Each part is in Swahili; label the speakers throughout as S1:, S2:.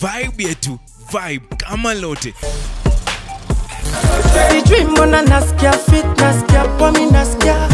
S1: vibe yetu vibe kama lote
S2: sijui mbona nasikia fit nasikia pomi nasikia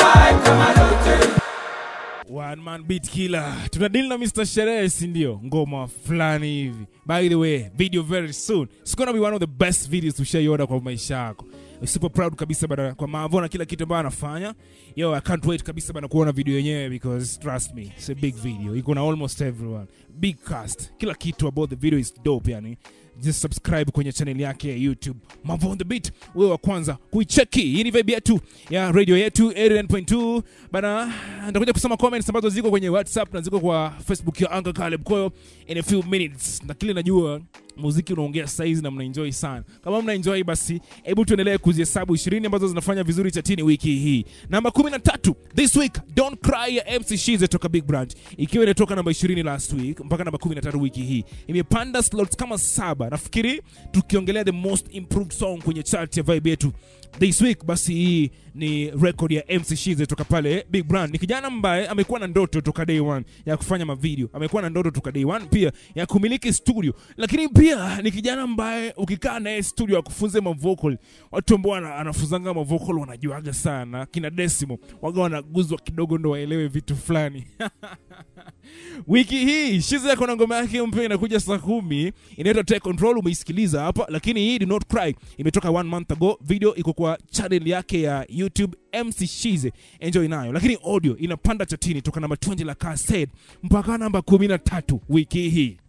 S3: One man beat killer. Tuna deal na Mr. Sherehe, si ndio? Ngoma fulani hivi. By the way, video very soon. It's gonna be one of the best videos tushaiona kwa maisha yako. We're super proud kabisa bana kwa Mavo na kila kitu ambayo anafanya. Yo, I can't wait kabisa bana kuona video yenyewe because trust me, it's a big video. Iko na almost everyone. Big cast. Kila kitu about the video is dope yani. Just subscribe kwenye channel yake ya YouTube Mavo on the beat, wewe wa kwanza kuicheki. Hii ni vibe yetu ya radio yetu 89.2 bana. Nitakuja kusoma comments ambazo ziko kwenye WhatsApp na ziko kwa Facebook ya Uncle Caleb Koyo in a few minutes, na kile najua muziki unaongea saizi na mnaenjoy sana. Kama mnaenjoy basi, hebu tuendelee kuzihesabu 20 ambazo zinafanya vizuri chatini wiki hii. Namba 13 this week, Don't Cry ya MC Shize toka Big Brand, ikiwa inatoka namba 20 last week mpaka namba 13 wiki hii, imepanda slots kama saba. Nafikiri tukiongelea the most improved song kwenye chart ya vibe yetu this week, basi hii ni record ya MC Shize toka pale Big Brand. Ni kijana ambaye amekuwa na ndoto toka day one ya kufanya mavideo, amekuwa na ndoto toka day one pia ya kumiliki studio, lakini pia ni kijana ambaye ukikaa naye studio akufunze mavocal, watu ambao ana- anafunzanga mavocal wanajuaga sana, kina Desimo waga wanaguzwa kidogo ndo waelewe vitu fulani wiki hii Shize ako na ngoma yake mpya inakuja saa kumi inaitwa Take Control, umeisikiliza hapa, lakini hii Do Not Cry imetoka one month ago. Video iko kwa channel yake ya YouTube MC Shize, enjoy nayo, lakini audio inapanda chatini toka namba 20 la Kased mpaka namba 13 wiki hii.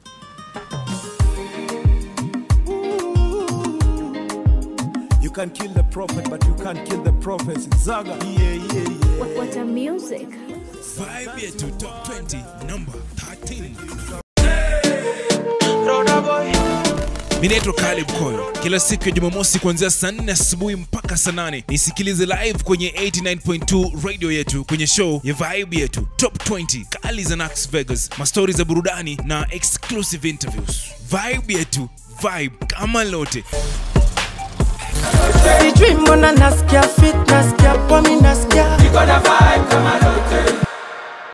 S4: You can kill the prophet, but you can't kill the prophets. Zaga. Yeah, yeah, yeah.
S5: What, what a music.
S1: vibe yetu top 20 number 13 mi naitwa Caleb Koyo. Kila siku ya Jumamosi kuanzia saa 4 asubuhi mpaka saa 8 nisikilize live kwenye 89.2 radio yetu kwenye show ya vibe yetu top 20 kali za Nax Vegas, mastori za burudani na exclusive interviews. Vibe yetu vibe kama lote.
S2: sijui mbona nasikia fit nasikia pomi nasikia